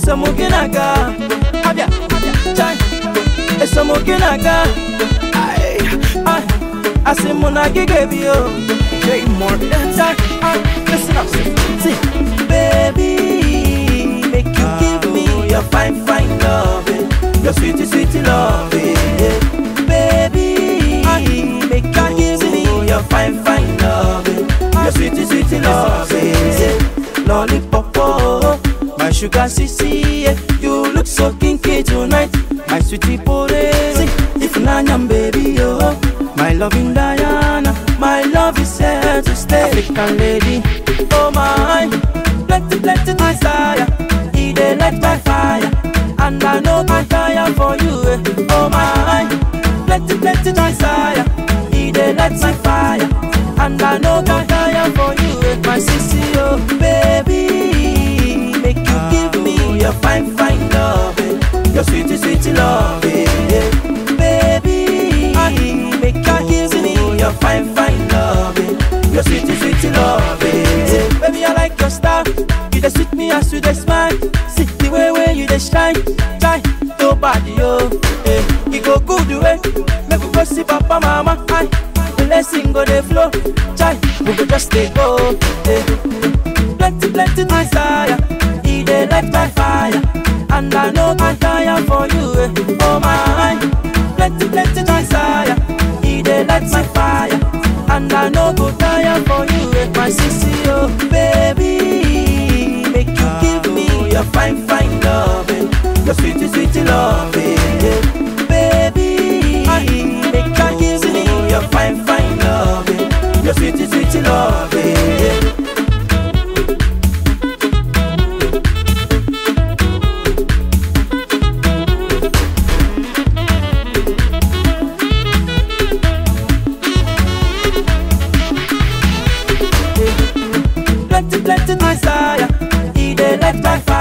Esomuginaga, abia, chai, Esomuginaga, ay, ay, Asimuna gigabio, J Morgan, chai, ay, listen up, see, baby, make you give me your fine, fine love, your sweetie, sweetie love, yeah. baby, make you give me your fine, fine love, your sweetie, sweetie love, yeah. lollipop, oh, my sugar sissy, yeah. you look so kinky tonight, my sweetie porezi, if nanyam baby, oh, my loving Diana, my love is here to stay, African lady, oh my, plenty, plenty desire, he dey light my fire, and I know I fire for you, eh. oh my, plenty, plenty desire, he dey light my fire, and I know I fire for you, eh. my sissy, oh baby, make you give me your fine, fine love, eh. your sweetie, sweetie love, eh. yeah. baby, make you give me your fine, fine love, eh. your sweetie, sweetie love, eh. yeah. baby, I like your style, you dey sweet me as you dey smile, see the way way you dey shine, shine, nobody, oh, eh. you go good way, make we go see papa, mama, aye. The blessing go dey flow, chai, we go just dey go, eh. Plenty, plenty desire, he dey light my fire, and I know I tire for you, eh. Oh my, plenty, plenty desire, he dey light my fire, and I know go tire for you, eh. My sissy, oh baby, make you give me your fine, fine love, eh. your sweetie, sweetie love, eh. yeah. baby, make you give me your fine, fine love, eh. your sweetie, sweetie love, eh. yeah. plenty, plenty desire. He dey light my fire.